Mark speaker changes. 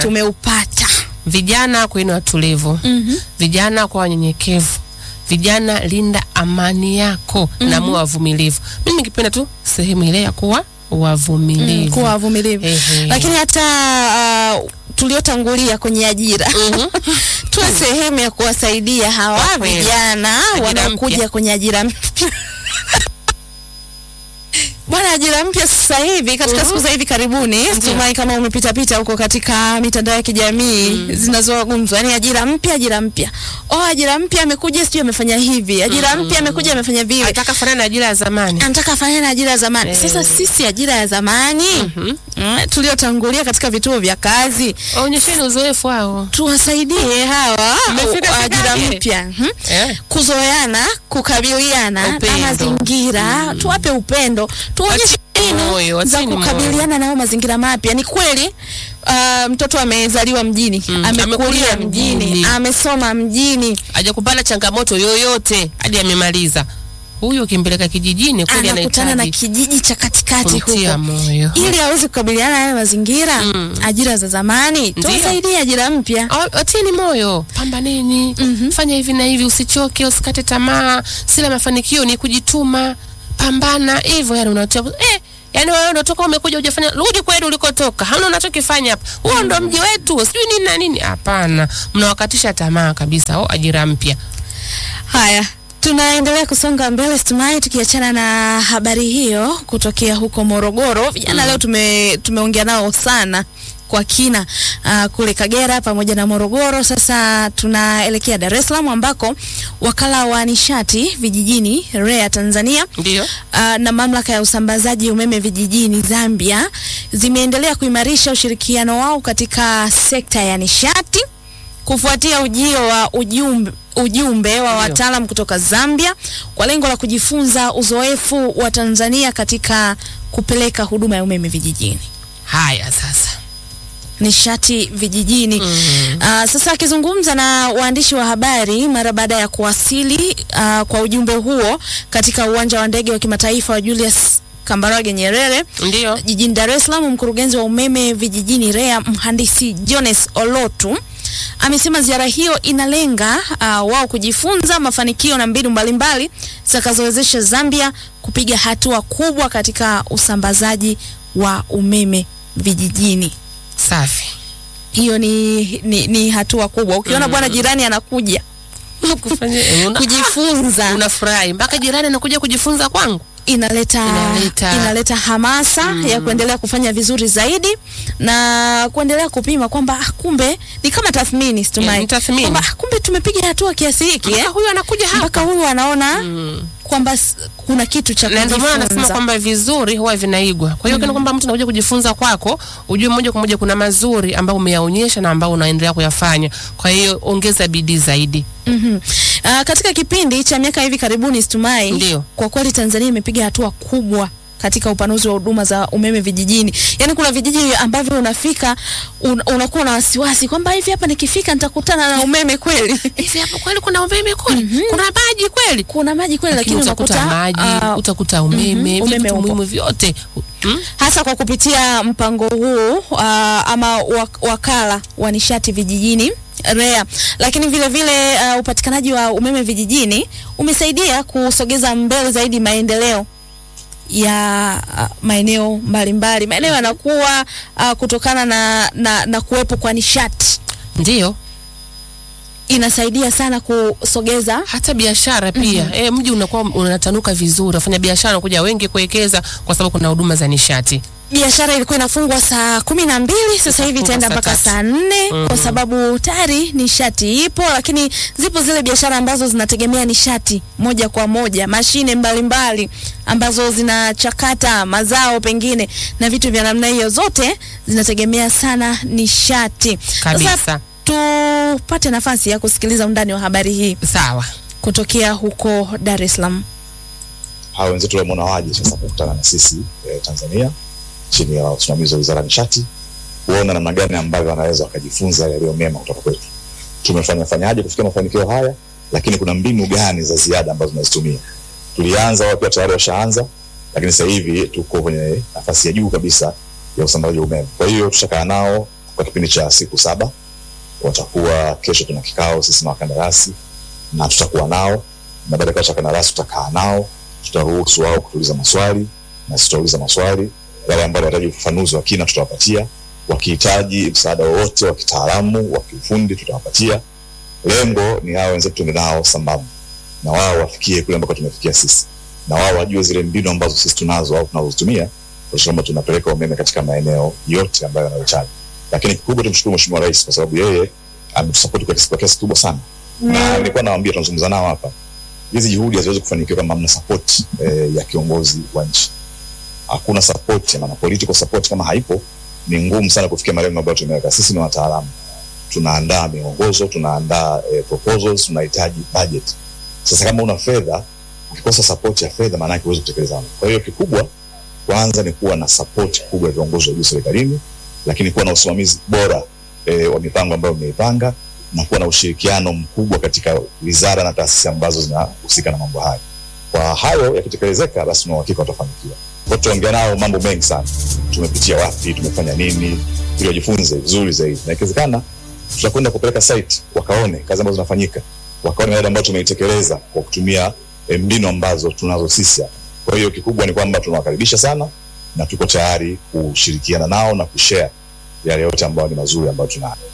Speaker 1: tumeupata.
Speaker 2: Vijana kweni watulivu,
Speaker 1: Mhm.
Speaker 2: vijana kwa wanyenyekevu, vijana linda amani yako na muwe wavumilivu. Mimi nikipenda tu sehemu ile ya kuwa wavumilivu.
Speaker 1: Kuwa wavumilivu.
Speaker 2: Ehe.
Speaker 1: Lakini hata uh, tuliotangulia kwenye ajira
Speaker 2: Mhm.
Speaker 1: tuwe sehemu ya kuwasaidia hawa
Speaker 2: Kwa kweli.
Speaker 1: vijana
Speaker 2: Ajira
Speaker 1: wanaokuja
Speaker 2: mpya.
Speaker 1: kwenye ajira mpya. Bwana, ajira mpya sasa hivi katika
Speaker 2: Mhm.
Speaker 1: siku za hivi karibuni, situmai kama umepitapita huko katika mitandao ya kijamii zinazogumzwa, yani ajira mpya, ajira mpya, oh, ajira mpya amekuja, sijui amefanya hivi, ajira mpya amekuja, amefanya vile,
Speaker 2: Ataka fanana na ajira ya zamani.
Speaker 1: anataka afanye na ajira ya zamani.
Speaker 2: Eh.
Speaker 1: Sasa sisi ajira ya zamani
Speaker 2: Mhm.
Speaker 1: mm, tuliotangulia katika vituo vya kazi
Speaker 2: Onyesheni uzoefu wao.
Speaker 1: tuwasaidie hawa
Speaker 2: Mmefika
Speaker 1: ajira
Speaker 2: fikaje?
Speaker 1: mpya hmm?
Speaker 2: Eh.
Speaker 1: kuzoeana, kukabiliana na
Speaker 2: Upendo.
Speaker 1: mazingira, tuwape upendo, tuonyeshe
Speaker 2: Watie moyo,
Speaker 1: mbinu za
Speaker 2: watieni moyo.
Speaker 1: kukabiliana nao mazingira mapya. Ni kweli uh, mtoto amezaliwa mjini,
Speaker 2: Mm,
Speaker 1: amekulia
Speaker 2: amekulia
Speaker 1: mjini,
Speaker 2: mjini.
Speaker 1: amesoma mjini,
Speaker 2: Hajakupata changamoto yoyote hadi amemaliza. Huyu ukimpeleka kijijini kweli
Speaker 1: anakutana na
Speaker 2: anahitaji
Speaker 1: kijiji cha katikati
Speaker 2: kumtia
Speaker 1: huko
Speaker 2: moyo.
Speaker 1: ili aweze kukabiliana na yale mazingira
Speaker 2: Mm.
Speaker 1: ajira za zamani,
Speaker 2: Ndio.
Speaker 1: tuwasaidie ajira mpya.
Speaker 2: Awa- Watieni moyo, pambaneni, fanya hivi na hivi, usichoke, usikate tamaa. Sila mafanikio ni kujituma, pambana hivyo. Yani unatia eh, yani wewe unatoka umekuja hujafanya, rudi kweli ulikotoka, hamna unachokifanya hapa. Huo ndo mji wetu, sijui nini na nini. Hapana, mnawakatisha tamaa kabisa. Oh, ajira mpya.
Speaker 1: Haya, tunaendelea kusonga mbele Stumai, tukiachana na habari hiyo kutokea huko Morogoro. Vijana leo tume tumeongea nao sana kwa kina uh, kule Kagera pamoja na Morogoro. Sasa tunaelekea Dar es Salaam ambako wakala wa nishati vijijini REA Tanzania
Speaker 2: Ndio.
Speaker 1: uh, na mamlaka ya usambazaji umeme vijijini Zambia zimeendelea kuimarisha ushirikiano wao katika sekta ya nishati kufuatia ujio wa ujumbe, ujumbe wa
Speaker 2: Ndio.
Speaker 1: wataalam kutoka Zambia kwa lengo la kujifunza uzoefu wa Tanzania katika kupeleka huduma ya umeme vijijini
Speaker 2: Haya sasa.
Speaker 1: nishati vijijini.
Speaker 2: Mhm.
Speaker 1: Uh, sasa akizungumza na waandishi wa habari mara baada ya kuwasili uh, kwa ujumbe huo katika uwanja wa ndege wa kimataifa wa Julius Kambarage Nyerere
Speaker 2: Ndio.
Speaker 1: jijini Dar es Salaam, mkurugenzi wa umeme vijijini REA mhandisi Jones Olotu amesema ziara hiyo inalenga uh, wao kujifunza mafanikio na mbinu mbalimbali zitakazowezesha Zambia kupiga hatua kubwa katika usambazaji wa umeme vijijini.
Speaker 2: Safi.
Speaker 1: Hiyo ni, ni, ni hatua kubwa. Ukiona bwana jirani anakuja
Speaker 2: Kufanya eh, una-
Speaker 1: kujifunza
Speaker 2: unafurahi mpaka jirani anakuja kujifunza kwangu.
Speaker 1: inaleta
Speaker 2: Inaleta-
Speaker 1: inaleta hamasa ya kuendelea kufanya vizuri zaidi na kuendelea kupima kwamba ah, kumbe ni kama tathmini
Speaker 2: Eh,
Speaker 1: Stumai,
Speaker 2: ni tathmini.
Speaker 1: kwamba ah, kumbe tumepiga hatua kiasi hiki
Speaker 2: Mpaka
Speaker 1: eh?
Speaker 2: huyu anakuja hapa.
Speaker 1: mpaka huyu anaona
Speaker 2: Mm.
Speaker 1: kwamba s- kuna kitu cha
Speaker 2: na ndio maana nasema
Speaker 1: kujifunza.
Speaker 2: kwamba vizuri huwa vinaigwa. Kwa hiyo kana kwamba mtu anakuja kujifunza kwako, ujue moja kwa moja kuna mazuri ambayo umeyaonyesha na ambayo unaendelea kuyafanya. Kwa hiyo ongeza bidii zaidi.
Speaker 1: Mhm. Ah, katika kipindi cha miaka hivi karibuni Stumai,
Speaker 2: Ndio.
Speaker 1: kwa kweli Tanzania imepiga hatua kubwa katika upanuzi wa huduma za umeme vijijini. Yaani kuna vijiji ambavyo unafika un, unakuwa na wasiwasi kwamba hivi hapa nikifika nitakutana na umeme kweli.
Speaker 2: Hivi hapo kweli kuna umeme kweli? Kuna maji kweli?
Speaker 1: kuna maji kweli
Speaker 2: Lakini
Speaker 1: lakini
Speaker 2: utakuta
Speaker 1: unakuta
Speaker 2: maji,
Speaker 1: ah,
Speaker 2: utakuta umeme,
Speaker 1: mhm, umeme
Speaker 2: vitu
Speaker 1: upo.
Speaker 2: muhimu vyote. Mm?
Speaker 1: hasa kwa kupitia mpango huu uh, ama wak wakala wa nishati vijijini REA, lakini vile vile uh, upatikanaji wa umeme vijijini umesaidia kusogeza mbele zaidi maendeleo ya uh, maeneo mbalimbali. Maeneo yanakuwa uh, kutokana na, na, na kuwepo kwa nishati,
Speaker 2: Ndio.
Speaker 1: inasaidia sana kusogeza
Speaker 2: Hata biashara pia. Eh, mji unakuwa unatanuka vizuri. Wafanya biashara wanakuja wengi kuwekeza kwa sababu kuna huduma za nishati.
Speaker 1: biashara ilikuwa inafungwa saa kumi na mbili sasa hivi
Speaker 2: Itafungwa
Speaker 1: itaenda
Speaker 2: saa
Speaker 1: mpaka
Speaker 2: tatu.
Speaker 1: saa nne kwa sababu tayari nishati ipo, lakini zipo zile biashara ambazo zinategemea nishati moja kwa moja, mashine mbalimbali ambazo zinachakata mazao pengine na vitu vya namna hiyo, zote zinategemea sana nishati.
Speaker 2: Kabisa.
Speaker 1: Sasa tupate nafasi ya kusikiliza undani wa habari hii
Speaker 2: Sawa.
Speaker 1: kutokea huko Dar es Salaam.
Speaker 3: hawa wenzetu wameona waje sasa kukutana na sisi eh, Tanzania chini ya usimamizi wa wizara ya nishati kuona namna gani ambavyo wanaweza wakajifunza yaliyo mema kutoka kwetu. Tumefanya fanyaje kufikia mafanikio haya, lakini kuna mbinu gani za ziada ambazo tunazitumia. Tulianza wakiwa tayari washaanza, lakini sasa hivi tuko kwenye nafasi ya juu kabisa ya usambazaji wa umeme. Kwa hiyo tushakaa nao kwa kipindi cha siku saba. Watakuwa kesho, tuna kikao sisi na wakandarasi na tutakuwa nao, na baada ya kikao cha wakandarasi tutakaa nao, tutaruhusu wao kutuuliza maswali na sisi tutauliza maswali. Wale ambao wanahitaji ufafanuzi wa kina tutawapatia, wakihitaji msaada wowote wa kitaalamu wa kiufundi tutawapatia. Lengo ni hao wenzetu tuende nao sambamba na wao wafikie kule ambako tumefikia sisi, na wao wajue zile mbinu ambazo sisi tunazo au tunazozitumia kuhakikisha kwamba tunapeleka umeme katika maeneo yote ambayo yanahitaji. Lakini kikubwa tumshukuru Mheshimiwa Rais kwa sababu yeye ametusapoti kwa kwa kiasi kikubwa sana, na nilikuwa nawaambia, tunazungumza nao hapa, hizi juhudi haziwezi kufanikiwa kama hamna support eh, ya kiongozi wa nchi. Hakuna support, maana political support kama haipo, ni ngumu sana kufikia malengo ambayo tumeweka. Sisi ni wataalamu, tunaandaa miongozo, tunaandaa eh, proposals, tunahitaji budget. Sasa kama una fedha, ukikosa support ya fedha, maana yake huwezi kutekeleza mambo. Kwa hiyo kikubwa kwanza ni kuwa na support kubwa ya viongozi wa juu serikalini, lakini kuwa na usimamizi bora e, wa mipango ambayo mmeipanga na kuwa na ushirikiano mkubwa katika wizara na taasisi ambazo zinahusika na mambo haya. Kwa hayo yakitekelezeka, basi tuna uhakika watafanikiwa. Kwa tuongea nao mambo mengi sana, tumepitia wapi, tumefanya nini, ili wajifunze vizuri zaidi, na ikiwezekana tutakwenda kupeleka site wakaone kazi ambazo zinafanyika, wakaone yale ambayo tumeitekeleza kwa kutumia e, mbinu ambazo tunazo sisi hapa. Kwa hiyo kikubwa ni kwamba tunawakaribisha sana na tuko tayari kushirikiana nao na kushare yale yote ambayo ni mazuri ambayo tunayo.